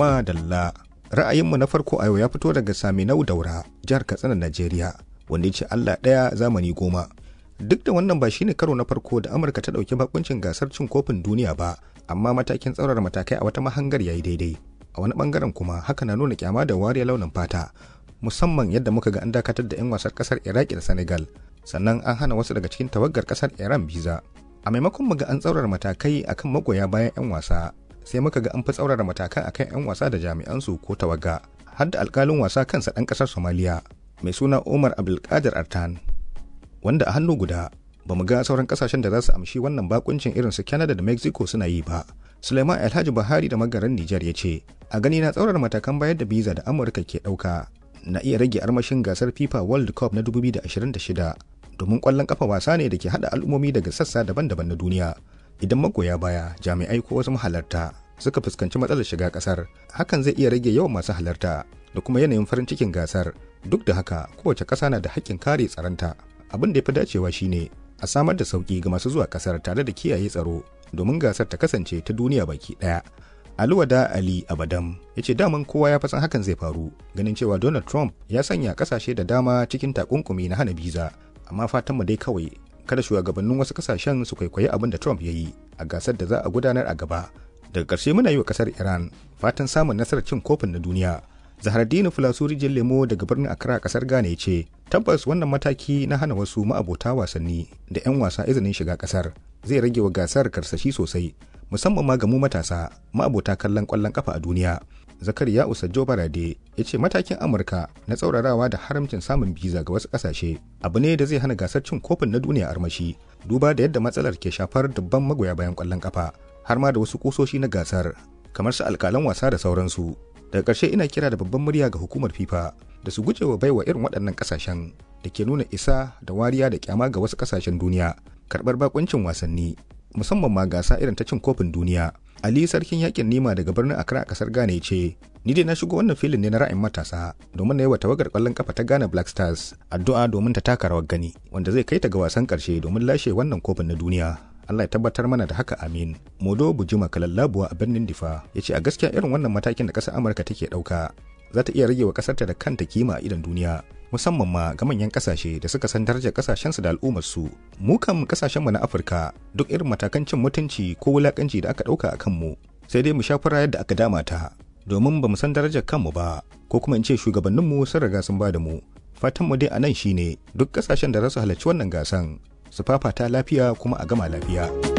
Madalla. Ra'ayinmu na farko a yau ya fito daga Saminau Daura, jihar Katsina, Najeriya, wanda ya ce Allah ɗaya zamani goma. Duk da wannan ba shine karo na farko da Amurka ta ɗauki bakuncin gasar cin kofin duniya ba, amma matakin tsaurar matakai a wata mahangar yayi daidai. A wani bangaren kuma haka na nuna kyama da wariya launin fata, musamman yadda muka ga an dakatar da 'yan wasan kasar Iraki da Senegal, sannan an hana wasu daga cikin tawagar kasar Iran biza. A maimakon mu ga an tsaurar matakai akan magoya bayan 'yan wasa, sai muka ga an fi tsaurara matakan akan 'yan wasa da jami'ansu ko tawaga har da alkalin wasa kansa ɗan ƙasar somaliya mai suna umar abdulkadir artan wanda a hannu guda ba mu ga sauran ƙasashen da za su amshi wannan bakuncin irin su canada da mexico suna yi ba suleiman alhaji buhari da magaran nijar ya ce a gani na tsaurar matakan bayar da biza da amurka ke ɗauka na iya rage armashin gasar fifa world cup na 2026 domin ƙwallon kafa wasa ne da ke haɗa al'ummomi daga sassa daban-daban na duniya idan magoya baya jami'ai ko wasu mahalarta suka fuskanci matsalar shiga kasar hakan zai iya rage yawan masu halarta da kuma yanayin farin cikin gasar duk da haka kowace ƙasa na da haƙƙin kare tsaronta abin da ya fi dacewa shine a samar da sauƙi ga masu zuwa ƙasar tare da kiyaye tsaro domin gasar ta kasance ta duniya baki ɗaya Aluwada Ali Abadam ya ce daman kowa ya fasan hakan zai faru ganin cewa Donald Trump ya sanya ƙasashe da dama cikin takunkumi na hana biza amma fatanmu dai kawai kada shugabannin wasu kasashen su kwaikwayi abin da Trump ya yi a gasar da za a gudanar a gaba. Daga ƙarshe muna yi wa ƙasar Iran fatan samun nasarar cin kofin na duniya. Zahardini Fulasuri Jin Lemo daga birnin Accra ƙasar Ghana ya ce, tabbas wannan mataki na hana wasu ma'abota wasanni da 'yan wasa izinin shiga ƙasar zai rage wa gasar karsashi sosai musamman ma ga mu matasa ma'abota kallon ƙwallon kafa a duniya. zakariya usajjo barade ya ce matakin amurka na tsaurarawa da haramcin samun biza ga wasu kasashe abu ne da zai hana gasar cin kofin na duniya armashi duba da yadda matsalar ke shafar dubban magoya bayan kwallon kafa har ma da wasu kusoshi na gasar kamar su alkalan wasa da sauransu daga ƙarshe ina kira da babban murya ga hukumar fifa da su guje wa baiwa irin waɗannan ƙasashen da ke nuna isa da wariya da kyama ga wasu ƙasashen duniya karɓar bakuncin wasanni musamman ma gasa irin ta cin kofin duniya Ali sarkin yakin nima daga birnin Accra a kasar Ghana ya ce, Ni dai na shigo wannan filin ne na ra'ayin matasa domin na yi wa tawagar kwallon kafa ta Ghana Black Stars addu'a domin ta taka rawar gani wanda zai kai ta ga wasan karshe domin lashe wannan kofin na duniya. Allah ya tabbatar mana da haka amin. Modo Bujuma Kalallabuwa a birnin Difa ya ce a gaskiya irin wannan matakin da ƙasar Amurka take ɗauka za ta iya rage wa ƙasarta da kanta kima a idon duniya musamman ma ga manyan kasashe da suka san darajar kasashensu da al'ummarsu mu kan kasashenmu na afirka duk irin matakan cin mutunci ko wulakanci da aka ɗauka a kanmu sai dai mu sha fura yadda aka dama ta domin ba mu san darajar kanmu ba ko kuma in ce shugabanninmu sun riga sun ba da mu fatanmu dai a nan shine duk kasashen da za su halarci wannan gasan su fafata lafiya kuma a gama lafiya.